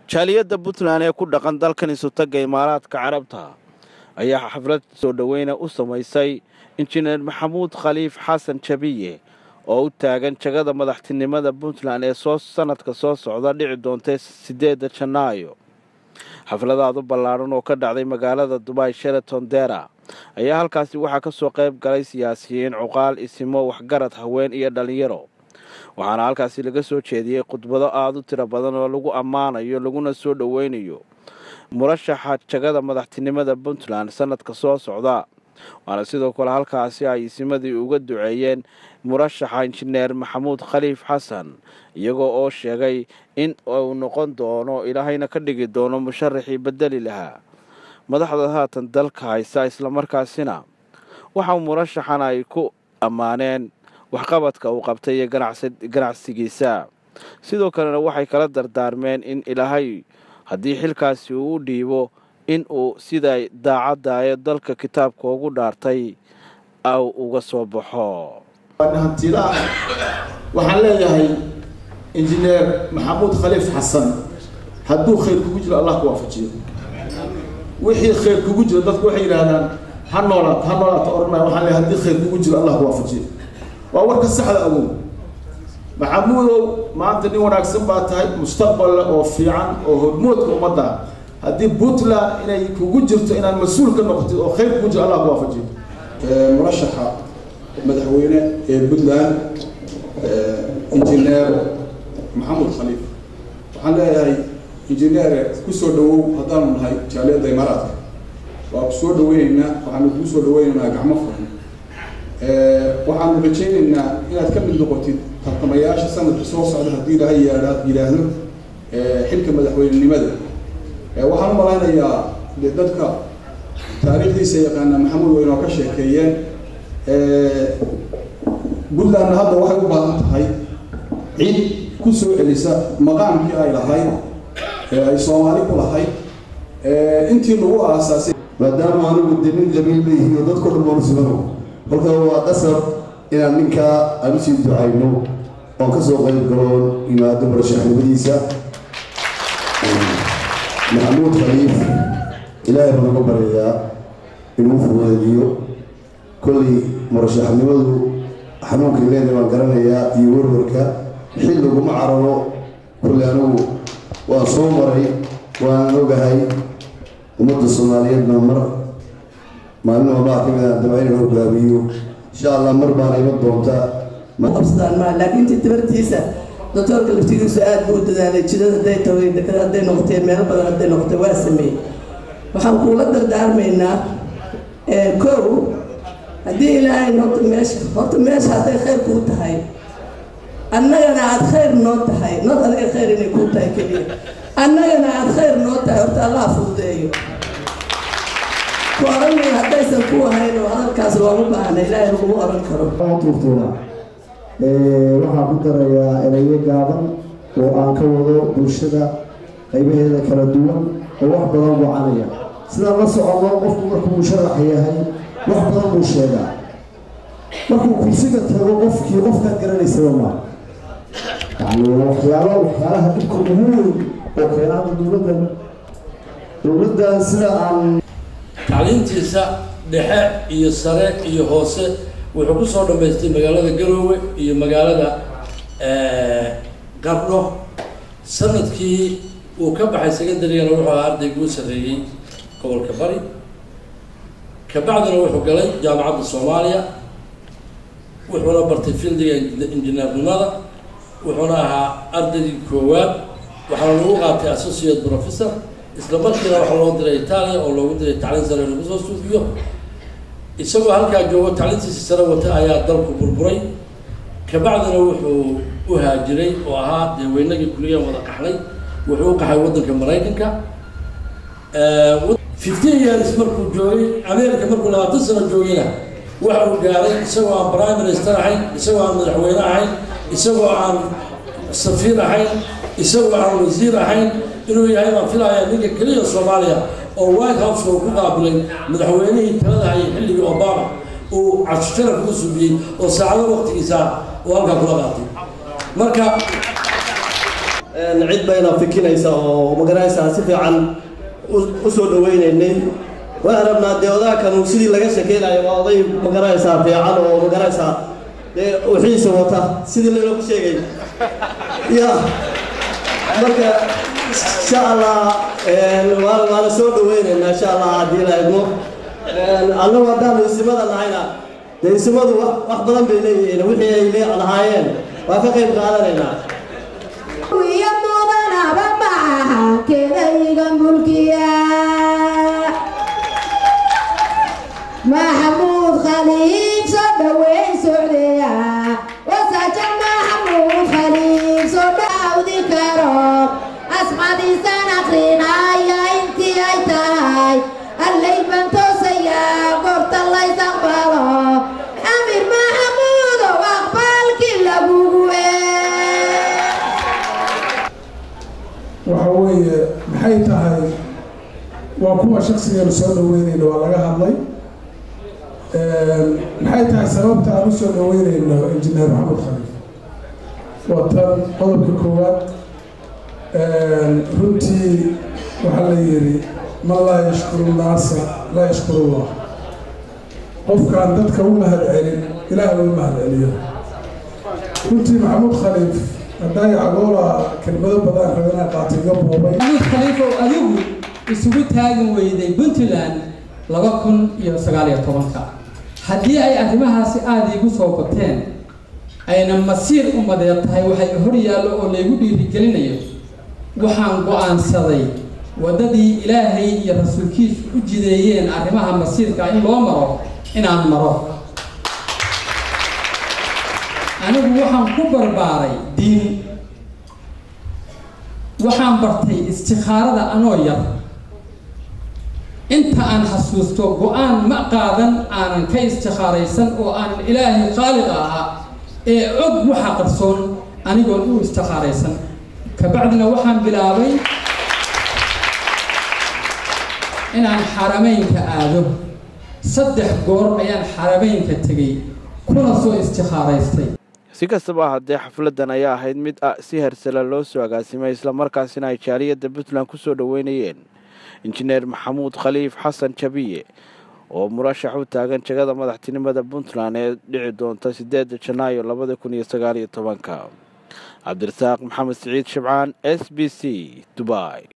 jaaliyadda puntland ee ku dhaqan dalkan isutaga imaaraadka carabta ayaa xaflad soo dhoweyna u samaysay injineer maxamuud khaliif xasan jabiye oo u taagan jagada madaxtinimada puntland ee soo sanadka soo socda dhici doonta sideedda janaayo xafladaadu ballaaran oo ka dhacday magaalada dubai sheraton dera ayaa halkaasi waxaa ka soo qayb galay siyaasiyiin cuqaal isimo waxgarad haween iyo dhallinyaro waxaana halkaasi laga soo jeediyey khudbado aada u tiro badan oo lagu ammaanayo laguna soo dhoweynayo murashaxa jagada madaxtinimada puntland sanadka soo socda waana sidoo kale halkaasi ay isimadii uga duceeyeen murashaxa injineer maxamuud khaliif xasan iyagoo oo sheegay in uu noqon doono ilaahayna ka dhigi doono musharaxii bedeli lahaa madaxda haatan dalka haysa islamarkaasina waxa murashaxan ay ku ammaaneen waxqabadka uu qabtay iyo ganacsigiisa sidoo kalena waxay kala dardaarmeen in ilaahay haddii xilkaasi uu u dhiibo in uu siday daacadda ee dalka kitaabka ugu dhaartay aw uga soo baxo hantiilaah waxaan leeyahay injineer maxamuud khaliif xasan hadduu khayr kugu jiro allah ku waafajiyo wixii khayr kugu jiro dadku waxay yidhaahdaan ha noolaat ha noolaata odhanaya waxaan leeyahay haddii khayr kugu jiro allah ku waafajiyo waa warka saxda awow maxamuudow maanta nin wanaagsan baa tahay mustaqballe oo fiican oo hormoodka ummadda haddii puntland inay kugu jirto inaad mas-uul ka noqotid oo khayr kugu jiro allah ku waafajiyo murashaxa madaxweyne ee puntland injineer maxamuud khaliif waxaan leeyahay injineere kusoo dhawow haddaanu nahay jaaliyadda imaaraadka waa kusoo dhaweyneynaa waxaanu kuu soo dhaweyneynaa gacmo furan waxaanu rajayneynaa inaad ka mid noqotid tartamayaasha sanadka soo socda haddii ilaahay yaadha yidhaahdo xilka madaxweynenimada waxaan u malaynayaa de dadka taariikhdiisa yaqaana maxamuud way inoo ka sheekeeyeen puntlandna hadda waxay u baahan tahay cid ku soo celisa maqaamkii ay lahayd ay soomaali ku lahayd intii lagu aasaasay maadaama anigu de nin qabiil leeyihiin oo dadko dhan baanu sugano kolka waa qasab inaan ninkaa aan usii ducayno oon ka soo qayb galoon yimaado murashaxnimadiisa maxamuud khaliif ilaahay baan uga baryayaa inuu fudeediyo kollay murashaxnimadu xanuunkay leedahay baan garanayaa iyo warwarka xil laguma cararo kolley anigu waan soo maray waanan ogahay ummadda soomaaliyeedna mar maalin walbaa ka mid aan daba inaan hogaamiyo insha allah mar baana iman doontaa qabsadaan maa laakiin intii tibartiisa doctoorka laftigiisu aad buu u dadaalay jidad hadday tahay dekada hadday noqotee meelo badan hadday noqotee waa sameeyey waxaan kuula dardaarmaynaa kow haddii ilaahay horta meesha horta meesha hadday khayr kuu tahay annagana aad khayr noo tahay nood adiga khayr inay kuu tahay keliya annagana aad khayr noo tahay horta allah fududeeyo ku oranay haddaysan ku ahayn oo hadalkaas looma baahna ilaahay laguma oran karo tuurtuura waxaan ku darayaa erayo gaaban oo aan ka wado bulshada qaybaheeda kala duwan oo wax badan wacanaya sidaan la socono qofku markuu musharax yahay wax badan buu sheegaa markuu kursiga tago qofkii qofkaad garanaysaba maa yani waxyaalo waxyaalaha dhibka ugu weyn oo keenaada dowladdan dowladdan sida aan tacliintiisa dhexe iyo sare iyo hoose wuxuu ku soo dhammaystay magaalada garoowe iyo magaalada qardho sanadkii uu ka baxay secondarygana wuxuu ahaa ardaygii u sarreeyey gobolka bari kabacdina wuxuu galay jaamacadda soomaaliya wuxuuna bartay fieldiga injineernimada wuxuuna ahaa ardaygii koowaad waxaana lagu qaatay associate professor isla markiina waxaa loo diray itaaliya oo loogu diray tacliin sare lagu soo suufiyo isagoo halkaa joogo tacliintiisa sare wata ayaa dalku burburay kabacdina wuxuu u haajiray oo ahaa dee weynagii kuliyan wada qaxlay wuxuu u qaxay waddanka maraykanka fifteen years markuu joogay america markuu labaatan sano joogayna waxa uu gaaray isagoo aan prime minister ahayn isagoo aan madaxweyne ahayn isagoo aan safiir ahayn isagoo aan wasiir ahayn inuu yahay baan filayaa ninka keliya soomaaliya oo white house uu ku qaabilay madaxweynihii talada hayay xilligii obama uu casharaf ku subiyey oo saacado waqtigiisa uu halkaa kula qaatay marka cid bayna fikinaysa oo magaranaysaa si fiican u soo dhawaynaynay waan rabnaa dee odaha kanu sidii laga shakeynayo waa oday magaranaysaa fiican oo magaranaysaa dee wixiisa wata sidii laynoogu sheegay ya marka insha allah waana soo dhawaynaynaa insha allah haddii la idmo annagu haddaanu isimada nahayna dee isimadu wax badan bay leeyihiin wixii ay lahaayeen waa ka qayb qaadanaynaa iyo mudanaba maaha kedayga mulkiya maxamuud khaliif soo dhaweyn socdeya wasaja maxamuud khaliif soo dhaawdi karo asmadiisan akrinaya intii ay tahay allay baan toosayaa goorta lays aqbalo amir maxamuudow aqbalkii lagugu waxa weeye maxay tahay waa kuwa shaksigeenu soo dhaweynayno waa laga hadlay maxay tahay sababta aan usoo dhaweynayno injineer maxamed khaliif waa tan qodobka koowaad runtii waxaa la yidhi man laa yashkuru naasa laa yashkuru llah qofkaan dadka u mahad celin ilaah u mahad celiyo runtii maxamuud khaliif haddaay cagoola kelmado badan rabana qaatay iga boobay maxamuud khaliifow adigu isugu taagin weyday puntland laba kun iyo sagaal iyo tobanka haddii ay arrimahaasi aada iigu soo bateen ayna masiir umadeed tahay waxay hor yaallo oo laygu dhiirigelinayo waxaan go-aansaday waddadii ilaahay iyo rasuulkiisu u jideeyeen arrimaha masiirka in loo maro inaan maro anigu waxaan ku barbaaray diin waxaan bartay istikhaarada anoo yar inta aan xasuusto go-aan ma qaadan aanan ka istikhaaraysan oo aanan ilaahay khaaliq ahaa ee og waxa qarsoon anigoon u istikhaaraysan kabacdina waxaan bilaabay inaan xarameynka aado saddex goor ayaan xarameynka tegay kuna soo istikhaaraystay si kastaba haddee xafladdan ayaa ahayd mid ah si hersala loo soo agaasimay islamarkaasina ay jaaliyadda puntland ku soo dhoweynayeen injineer maxamuud khaliif xasan jabiye oo murashax u taagan jegada madaxtinimada puntland ee dhici doonta sideeda janaayo labada kun iyo sagaal iyo tobanka cabdirasaaq maxamed siciid shibcaan s b c dubai